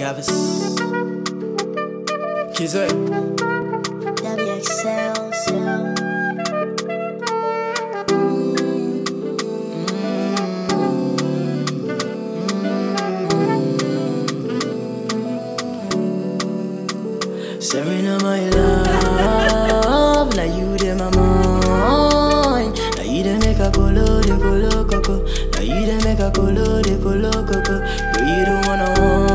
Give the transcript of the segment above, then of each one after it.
Cavis. Kizzy. WXL, so. Serena, my love. Now you dey my mind. Now you dey make a colo de colo coco. Now you dey make a colo de colo coco. Girl, you don't wanna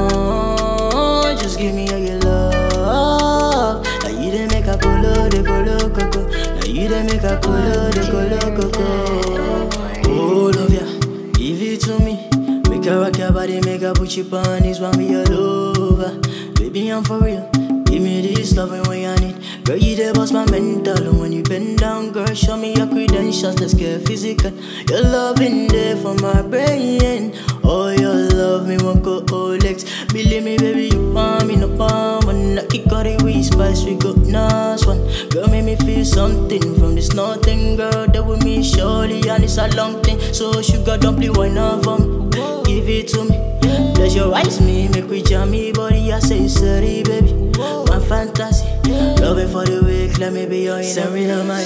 want. Just give me all your love. Now you dey make a colo de colo coco. Now you dey make a colo de colo coco. All of ya, give it to me. Make her rock your body, make her put you on this one be all over. Baby, I'm for real. Give me this loving when I need. Girl, you there bust my mental. And when you bend down, girl, show me your credentials. Let's get physical. Your love in there for my brain. Oh, your love me won't go Olex. Believe me, baby, you want me no palm. When I kick out the weed spice, we got nice one. Girl, make me feel something from this nothing, girl. That with me, surely, and it's a long thing. So, sugar, don't play wine off on. Give it to me. Pleasurize me, make we jam me body. I say sorry, baby. My fantasy, loving for the week. Let me be your Serena, my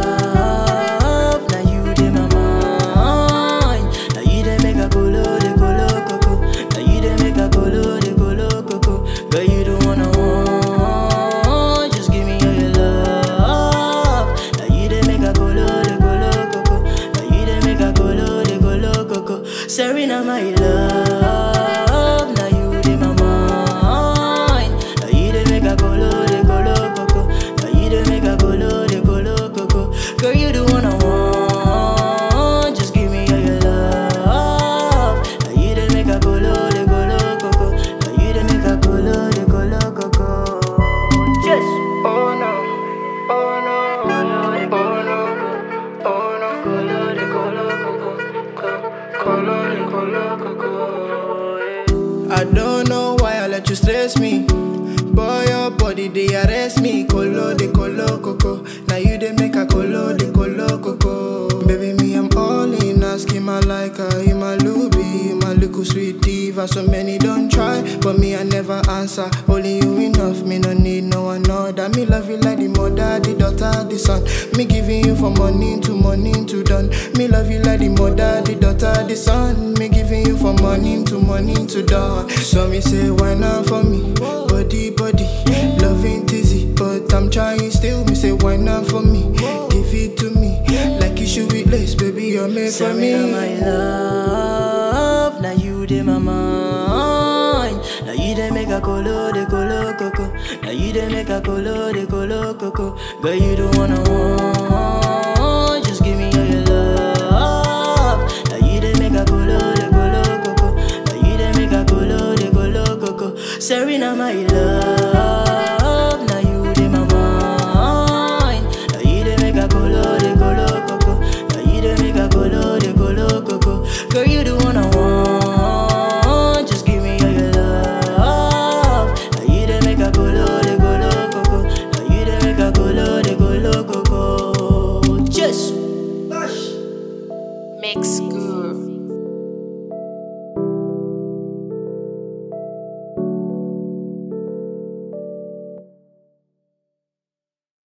love. Now you dey my mind. Now you dey make a colo de colo coco. Now you dey make a colo de colo coco. Girl, you don't wanna want. Just give me all your love. Now you dey make a colo de colo coco. Now you dey make a colo de colo coco. Serena, my love. Now you dey my mind. Now you dey make a colo de colo coco. Now you dey make a colo de colo coco. Girl, you the one I want. Just give me all your love. Now you dey make a colo de colo coco. Now you dey make a colo de colo coco. Yes. Oh no. Oh no. Oh no. Oh no. Oh no. Colo de colo coco. Colo de colo coco. yeah. I don't know why I let you stress me. Boy, your body they arrest me. Colo de colo coco. Now you they make a colo de colo coco. Baby, me I'm all in. Asking my like her, you my luby, you my little sweet diva. So many don't try, but me I never answer. Only you enough, me no need no one other. Me love you like the mother, the daughter, the son. Me giving you from morning to morning to dawn. Me love you like the mother, the daughter, the son. Me giving you from morning to morning to dawn. So me say why not for me, body body, loving dizzy, but I'm trying still. Me say why not for me, give it to me like you should with lace, baby. You're made for me. Serena, my love. Now you dey my mind. Now you dey make a colo de colo coco. Now you dey make a colo de colo coco. Girl, you don't wanna want. Just give me all your love.